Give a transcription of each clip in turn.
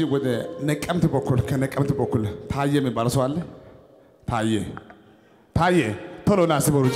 ወደዚህ ወደ ነቀምት በኩል ከነቀምት በኩል ታየ የሚባል ሰው አለ። ታየ ታየ ቶሎ ና እስኪ በሩጫ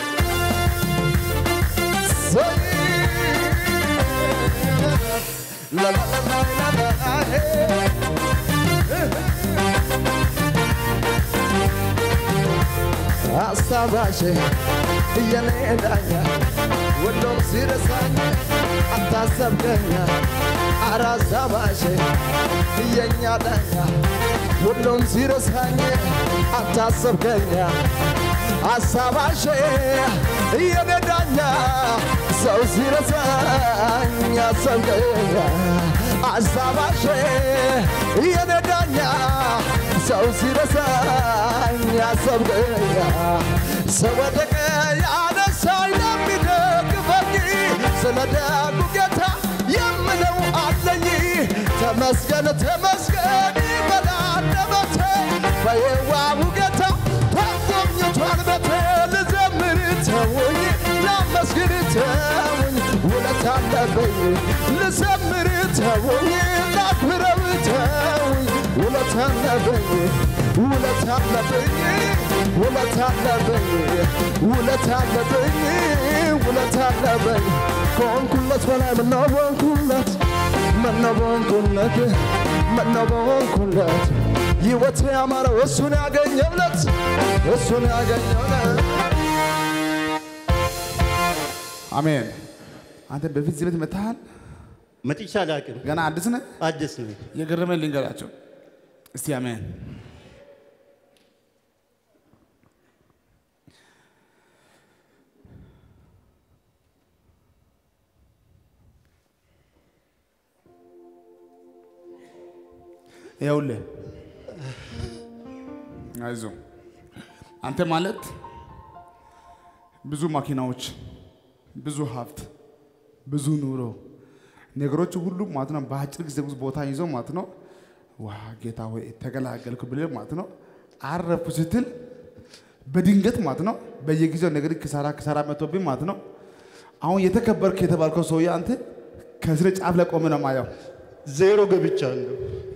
አስታባሽ የኔ ዳኛ ሁሉም ሲረሳኝ አታሰብከኛ አራሳባሽ የኛ ዳኛ ሁሉም ሲረሳኝ አታሰብከኛ አሳባሽ የኔ ዳኛ ሰው ሲረሳኝ አሰብከኛ አሳባሽ የኔ ዳኛ ሰው ሲረሳኝ ያሰብከኛ ስወድቅ ያነሳኝ ለሚደግፈኝ ስለ ደጉ ጌታ የምለው አለኝ ተመስገን ተመስገን በላንደበቴ በየዋሁ ጌታ ተጎብኝቷል ቤቴ ልዘምር ተውኝ ላመስግን ተውኝ ውለት አለብኝ ልዘምር ተውኝ ላክብረው ተውኝ ውለት አለብኝ ውለት አለብኝ ውለት አለብኝ ውለት አለብኝ ውለት አለብኝ ከሆንኩለት በላይ ምነው በሆንኩለት ምነው በሆንኩለት ምነው በሆንኩለት ሕይወቴ ያማረው እሱን ያገኘለት እሱን ያገኘለት አሜን። አንተ በፊት እዚህ ቤት መጥተሃል? መጥቻ አላውቅም። ገና አዲስ ነህ? አዲስ ነው። የገረመኝ ልንገራቸው እስቲ አሜን። ይኸውልህ አይዞህ አንተ ማለት ብዙ ማኪናዎች፣ ብዙ ሀብት፣ ብዙ ኑሮ ነገሮች ሁሉ ማለት ነው በአጭር ጊዜ ውስጥ ቦታ ይዞ ማለት ነው ዋ ጌታ ሆይ ተገላገልኩ ብለህ ማለት ነው አረፍኩ ስትል በድንገት ማለት ነው በየጊዜው ነገር ክሳራ ክሳራ መጥቶብኝ ማለት ነው አሁን የተከበርክ የተባልከው ሰውዬ አንተ ከስረ ጫፍ ላይ ቆመህ ነው ማየው። ዜሮ ገብቻለሁ።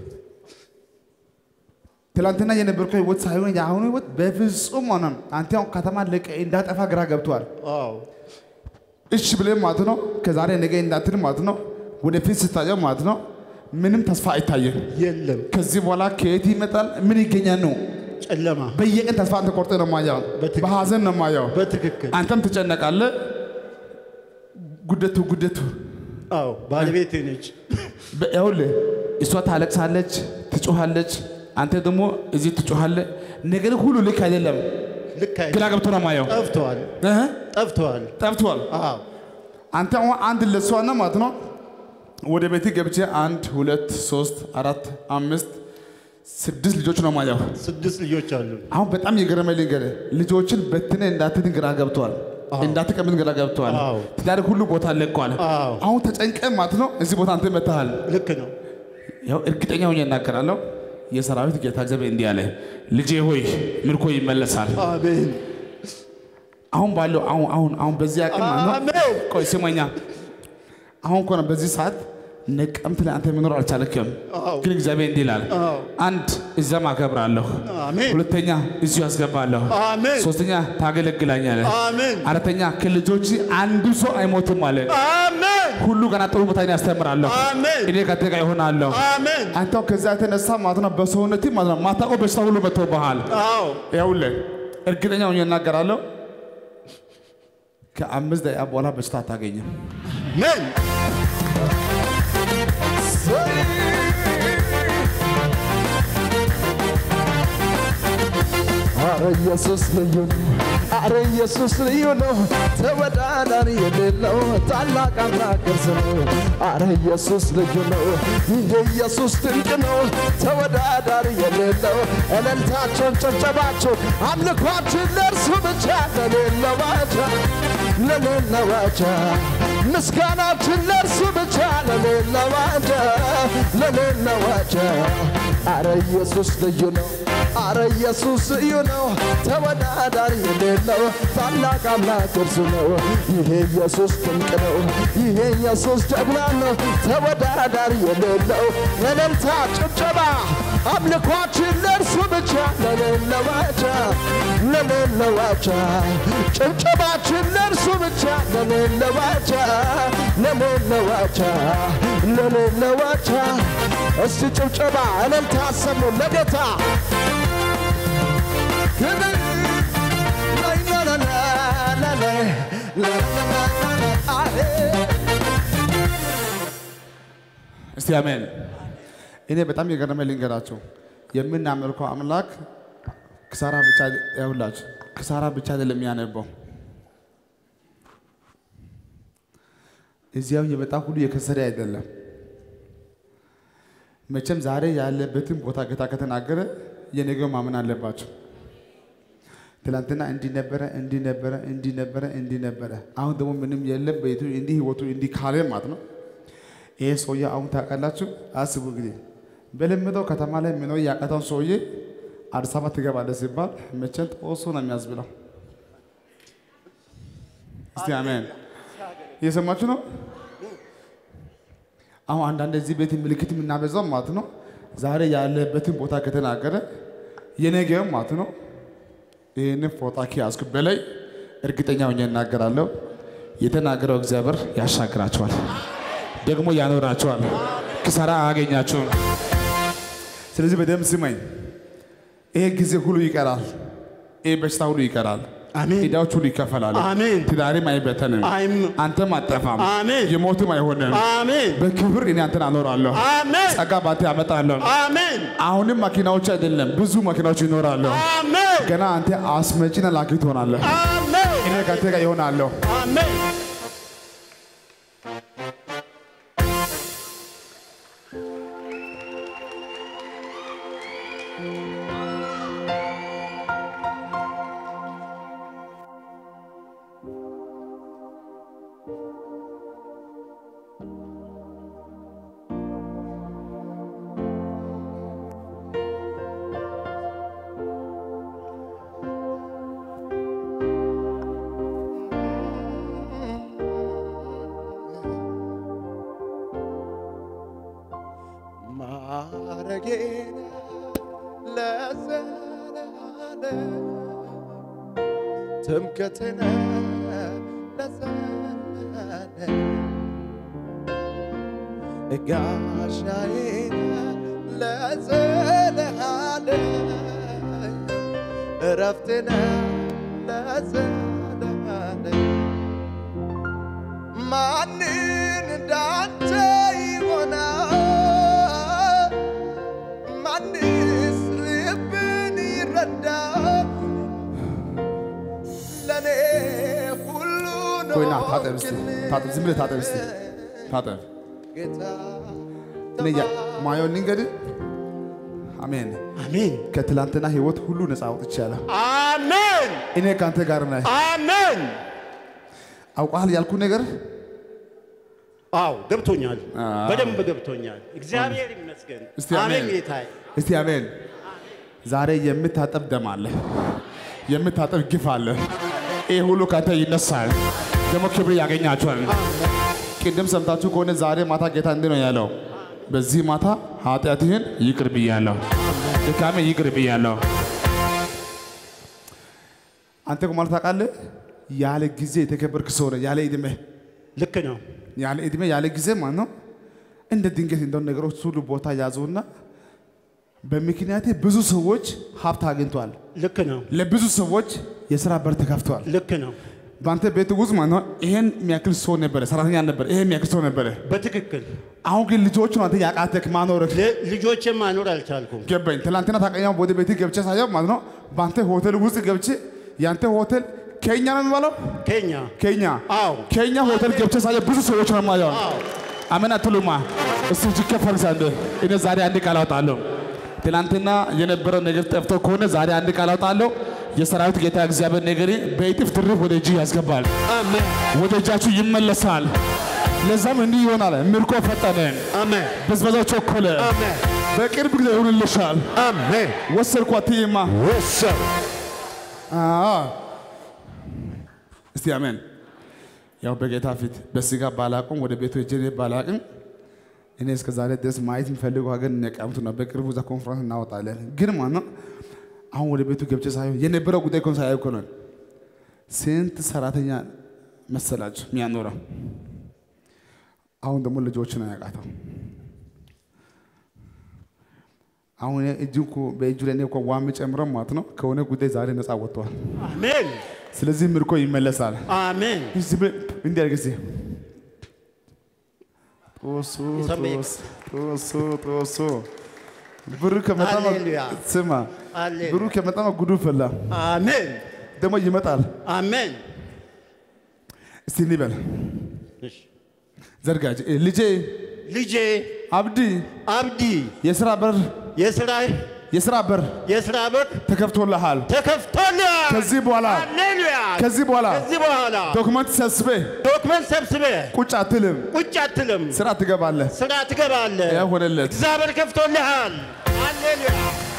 ትላንትና የነበርከው ህይወት ሳይሆን የአሁኑ ህይወት በፍጹም ሆነ አንተ አሁን ከተማ ለቀህ እንዳጠፋ ግራ ገብቷል። አዎ እሺ ብለህ ማለት ነው ከዛሬ ነገ እንዳትል ማለት ነው ወደፊት ስታየው ማለት ነው ምንም ተስፋ አይታየም። የለም ከዚህ በኋላ ከየት ይመጣል ምን ይገኛል ነው ጨለማ። በየቀን ተስፋ አንተ ቆርጠህ ነው ማየው፣ በትክክል። በሀዘን ነው ማየው። በትክክል አንተም ትጨነቃለህ። ጉደቱ ጉደቱ አዎ ባለቤቴ ነች። በ- ይኸውልህ እሷ ታለቅሳለች፣ ትጮኻለች፣ አንተ ደግሞ እዚህ ትጮኻለህ። ነገር ሁሉ ልክ አይደለም። ልክ አይ ግራ ገብቶ ነው ማየው። ጠፍተዋል እህ፣ ጠፍተዋል። ጠፍቷል። አዎ አንተ አሁን አንድ ለሷ ነው ማለት ነው። ወደ ቤት ገብቼ አንድ ሁለት ሶስት አራት አምስት ስድስት ልጆች ነው ማየው። ስድስት ልጆች አሉ። አሁን በጣም የገረመኝ ልንገርህ፣ ልጆችን በትነ እንዳትድን ግራ ገብተዋል። እንዳትቀምጥ ግራ ገብተዋል። አዎ። ትዳር ሁሉ ቦታ ለቀዋል። አዎ። አሁን ተጨንቀ ማለት ነው እዚህ ቦታ አንተ መጥተሃል። ልክ ነው። ያው እርግጠኛ ሆኜ እናገራለሁ። የሰራዊት ጌታ እግዚአብሔር እንዲህ አለ፣ ልጄ ሆይ ምርኮ ይመለሳል። አሜን አሁን ባለው አሁን አሁን አሁን በዚህ አቅም ማለት ነው። አሜን። ቆይ ስማኛ፣ አሁን እኮ ነው በዚህ ሰዓት ነቀምት ላይ አንተ መኖር አልቻለክም። አዎ። ግን እግዚአብሔር እንዲህ ይላል፣ አዎ። አንድ እዛም አከብራለሁ፣ አሜን ሁለተኛ እዚሁ ያስገባለሁ፣ አሜን ሶስተኛ ታገለግላኛለህ፣ አሜን አራተኛ ከልጆች አንዱ ሰው አይሞትም አለ። አሜን ሁሉ ገና ጥሩ ቦታ ላይ ያስተምራለሁ፣ አሜን እኔ ከአንተ ጋር ይሆናለሁ። አሜን አንተው ከዛ የተነሳ ማለት ነው በሰውነት ማለት ነው ማታውቀው በሽታ ሁሉ መጥቶብሃል። አዎ ይኸውልህ እርግጠኛ ሆኜ እናገራለሁ ከአምስት ደቂቃ በኋላ በሽታ አታገኝም። አሜን አረ ኢየሱስ ልዩ ነው፣ አረ ኢየሱስ ልዩ ነው፣ ተወዳዳሪ የሌለው ታላቅ አምላክ እርሱ ነው። አረ ኢየሱስ ልዩ ነው፣ እንደ ኢየሱስ ድንቅ ነው፣ ተወዳዳሪ የሌለው እልልታቸውን፣ ጨብጨባቸው፣ አምልኳችን ለእርሱ ብቻ ለሌለው ዋጃ ለሌለው ዋጃ ምስጋናችን ለእርሱ ብቻ ለሌለው ዋጃ ለሌለው ዋጃ አረ ኢየሱስ ልዩ ነው። አረ ኢየሱስ ልዩ ነው። ተወዳዳሪ የሌለው ታላቅ አምላክ እርሱ ነው። ይሄ ኢየሱስ ድንቅ ነው። ይሄ ኢየሱስ ጀግና ነው። ተወዳዳሪ የሌለው እልልታ፣ ጭብጨባ፣ አምልኳችን ለእርሱ ብቻ ለሌለው ዋቻ ለሌለው ዋቻ ጭብጨባችን ለእርሱ ብቻ ለሌለው ዋቻ ለሌለው ዋቻ ለሌለው ዋቻ እስቲ ጭብጨባ እልልታ አሰሙ ለጌታ ክብር ላይ ላላላ ላላይ ላላላ አሄ እስቲ አሜን። እኔ በጣም የገረመ ልንገራቸው የምናመልከው አምላክ ክሳራ ብቻ ያውላችሁ ክሳራ ብቻ አይደለም የሚያነበው እዚያው የመጣ ሁሉ የከሰረ አይደለም። መቼም ዛሬ ያለበትን ቦታ ጌታ ከተናገረ የነገው ማመን አለባቸው። ትላንትና እንዲህ ነበረ፣ እንዲህ ነበረ፣ እንዲህ ነበረ፣ እንዲህ ነበረ። አሁን ደግሞ ምንም የለም በቤቱ እንዲህ ህይወቱ እንዲህ ካለ ማለት ነው። ይሄ ሰውዬ አሁን ታውቃላችሁ፣ አስቡ እንግዲህ በለመደው ከተማ ላይ ምኖ ያቃተውን ሰውዬ አዲስ አበባ ትገባለህ ሲባል መቼም ጦሶ ነው የሚያስብለው። እስቲ አሜን። እየሰማችሁ ነው። አሁን አንዳንድ እዚህ ቤት ምልክት የምናበዛው ማለት ነው። ዛሬ ያለበትን ቦታ ከተናገረ የነገው ማለት ነው። ይህንን ፎጣ ከያዝኩ በላይ እርግጠኛ ሆኜ እናገራለሁ። የተናገረው እግዚአብሔር ያሻግራቸዋል፣ ደግሞ ያኖራቸዋል፣ ክሳራ አያገኛቸውም። ስለዚህ በደንብ ስማኝ። ይሄ ጊዜ ሁሉ ይቀራል። ይሄ በሽታ ሁሉ ይቀራል። አሜን። ዕዳዎች ሁሉ ይከፈላሉ። አሜን። ትዳሪም አይበተንም። አይም አንተም አጠፋም። አሜን። የሞትም አይሆንም። አሜን በክብር እኔ አንተን አኖራለሁ። አሜን ጸጋ ባንተ ያመጣለሁ። አሜን አሁንም መኪናዎች አይደለም ብዙ መኪናዎች ይኖራሉ። አሜን ገና አንተ አስመጪና ላኪ ትሆናለህ። አሜን እኔ ከአንተ ጋር ይሆናለሁ። አሜን ማረጌን ለዘላለም ትምክህቴን ለዘላለም ጋሻዬን ለዘላለም እረፍቴን ለዘላለም ማንን እንዳንተ ይሆናል? ማንስ ልብን ይረዳል? ለእኔ ሁሉን ቆይና ታጠብ እስቲ ታጠብ፣ ዝም ብለህ ታጠብ እስቲ ታጠብ። ጌታ እኔ ያ- ማየውን ልንገድህ። አሜን። አሜን ከትላንትና ህይወት ሁሉ ነፃ አውጥቻለሁ። አሜን እኔ ከአንተ ጋር ነኝ። አሜን አውቃል ያልኩ ነገር አዎ ገብቶኛል አዎ። በደንብ ገብቶኛል እግዚአብሔር ይመስገን እስቲ አሜን አሜን። ጌታዬ እስቲ አሜን። ዛሬ የምታጠብ ደም አለ፣ የምታጠብ ግፍ አለ። ይህ ሁሉ ከአንተ ይነሳል፣ ደግሞ ክብር ያገኛቸዋል። ቅድም ሰምታችሁ ከሆነ ዛሬ ማታ ጌታ እንዲህ ነው ያለው፣ በዚህ ማታ ኃጢአትህን ይቅር ብያለሁ፣ ድካሜ ይቅር ብያለሁ። አንተ እኮ ማለት ታውቃለህ፣ ያለ ጊዜ የተከበርክ ሰው ነህ። ያለ ዕድሜ ልክ ነው ያለ ዕድሜ ያለ ጊዜ ማለት ነው። እንደ ድንገት እንደው ነገሮች ሁሉ ቦታ ያዙና በምክንያቴ ብዙ ሰዎች ሀብት አግኝቷል። ልክ ነው ለብዙ ሰዎች የስራ በር ተከፍቷል። ልክ ነው በአንተ ቤት ውስጥ ማለት ነው ይሄን የሚያክል ሰው ነበረ፣ ሰራተኛ ነበረ፣ ይሄን የሚያክል ሰው ነበረ። በትክክል አሁን ግን ልጆቹ አንተ ያቃተክ ማኖርክ ል- ልጆችን ማኖር አልቻልኩም ገባኝ። ትላንትና ታቀኛው ወደ ቤት ገብቼ ሳየው ማለት ነው በአንተ ሆቴል ውስጥ ገብቼ ያንተ ሆቴል ከኛ ነው የሚባለው ኬኛ ከኛ አዎ ከኛ ሆቴል ገብቼ ሳየው ብዙ ሰዎች ነው የማየው። አዎ አሜን አትሉማ? እስቲ እጅ ከፍ አድርጉ። እኔ ዛሬ አንድ ቃል አወጣለሁ። ትናንትና የነበረው ነገር ጠፍቶ ከሆነ ዛሬ አንድ ቃል አወጣለሁ። የሰራዊት ጌታ እግዚአብሔር ነገር በእጥፍ ትርፍ ወደ እጅ ያስገባል፣ አሜን ወደ እጃችሁ ይመለሳል። ለዛም እንዲህ ይሆናል። ምርኮ ፈጠነ፣ አሜን ብዝበዛው ቸኮለ፣ አሜን በቅርብ ጊዜ ይሆንልሻል። አሜን ወሰድኳት ትይማ ወሰን አዎ። እስቲ አሜን። ያው በጌታ ፊት በስጋ ባላቅም ወደ ቤቱ ሄጄ እኔ ባላቅም እኔ እስከ ዛሬ ድረስ ማየት የሚፈልገው ሀገር ነቀምቱ ነው። በቅርቡ እዛ ኮንፈረንስ እናወጣለን። ግን ማለት ነው አሁን ወደ ቤቱ ገብቼ ሳየው የነበረው ጉዳይ ኮን ሳያዩ እኮ ነው ስንት ሰራተኛ መሰላችሁ የሚያኖረው። አሁን ደግሞ ልጆችን አያውቃተው። አሁን እጁ እኮ በእጁ ላይ እኔ እኮ ዋም ጨምረው ማለት ነው ከሆነ ጉዳይ ዛሬ ነፃ ወጥተዋል። አሜን ስለዚህ ምርኮ ይመለሳል። አሜን። እዚህ ብለህ እንዲህ አድርግ እስኪ። ጦሱ ይሰማኝ። ጦስ ጦሱ ጦሱ ብሩ ከመጣማ ሃሌሉያ። ስማ ሃሌሉያ። ብሩ ከመጣማ ጉዱ ፈላ አሜን ደግሞ ይመጣል። አሜን። እስቲ እንበል እሺ። ዘርጋጅ ልጄ ልጄ አብዲ አብዲ የስራ በር የስራ የስራ በር የስራ በር ተከፍቶልሃል። ተከፍቶልሃል። ከዚህ በኋላ ሃሌሉያ። ከዚህ በኋላ ከዚህ በኋላ ዶክመንት ሰብስቤ ዶክመንት ሰብስበህ ቁጭ አትልም፣ ቁጭ አትልም፣ ስራ ትገባለህ። ስራ ትገባለህ። ያ ሆነለት። እግዚአብሔር ከፍቶልሃል። ሃሌሉያ።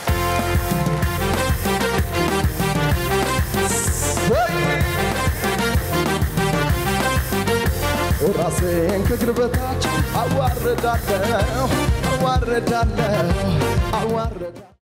ራሴን ከእግር በታች አዋርዳለሁ አዋርዳለሁ አዋርዳለሁ